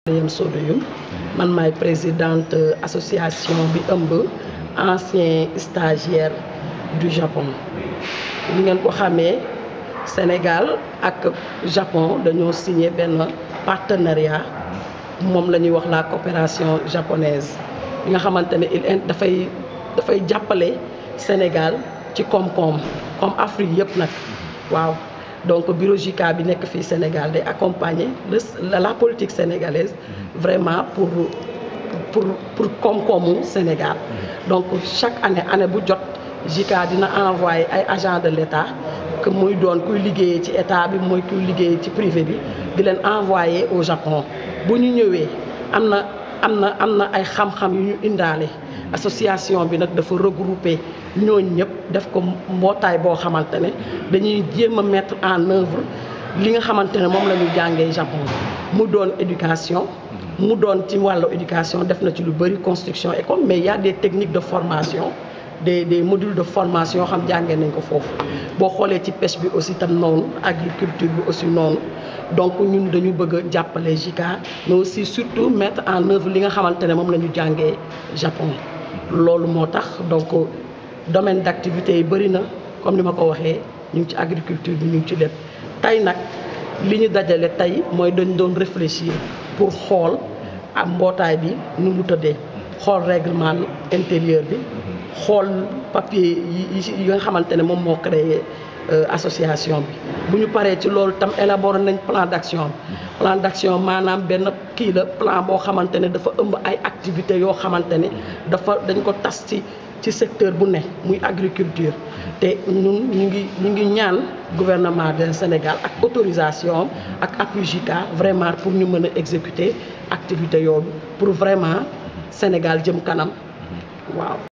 Mariam Sodoyoum man maay présidente association bi ëmb ancien stagiaire du Japon li ngeen ko xamee Sénégal ak Japon dañoo signé benn partenariat moom la ñuy wax la coopération japonaise bi nga xamante ne il dafay dafay jàppale Sénégal ci koom-koom comme Afrique yëpp nag waaw donc bureau JICA bi nekk fii Sénégal day accompagner la politique sénégalaise vraiment pour pour pour koom-koomu Sénégal donc chaque année année bu jot JICA dina envoyé ay agents de l'État que muy doon kuy liggéeyee ci état bi mooy kuy liggéeyee ci privé bi di leen envoyé au Japon bu ñu ñëwee am na am na am na ay xam-xam yu ñu indaale association bi nag dafa regrouper ñooñ ñëpp def ko mbootaay boo xamante ne dañuy jéem a mettre en œuvre li nga xamante ne moom la ñu jàngee Japon mu doon éducation mu doon ci wàllu éducation def na ci lu bëri construction école mais il y a des techniques de formation des des modules de formation yoo xam jàngee nañ ko foofu boo xoolee ci pêche bi aussi tam noonu agriculture bi aussi noonu donc ñun dañu bëgg a jàppale JICA mais aussi surtout mettre en œuvre li nga xamante ne moom la ñu jàngee Japon loolu moo tax donc domaine d'activité yi bëri na comme ni ma ko waxee ñu ngi ci agriculture bi ñu ngi ci lépp tey nag li ñu dajale tey mooy dañ doon réfléchir pour xool am mbootaay bi nu mu tëddee xool règlement intérieur bi xool papier yi yi nga xamante ne moom moo créé association bi bu ñu paree ci loolu tam élaborer nañ plan d'action plan d'action maanaam benn kii la plan boo xamante ne dafa ëmb ay activités yoo xamante ne dafa dañ ko tas ci ci secteur bu ne muy agriculture te ñun ñu ngi ñu ngi ñaan gouvernement du Sénégal ak autorisation ak appui JICA vraiment pour ñu mën a exécuter activité yooyu pour vraiment Sénégal jëm kanam waaw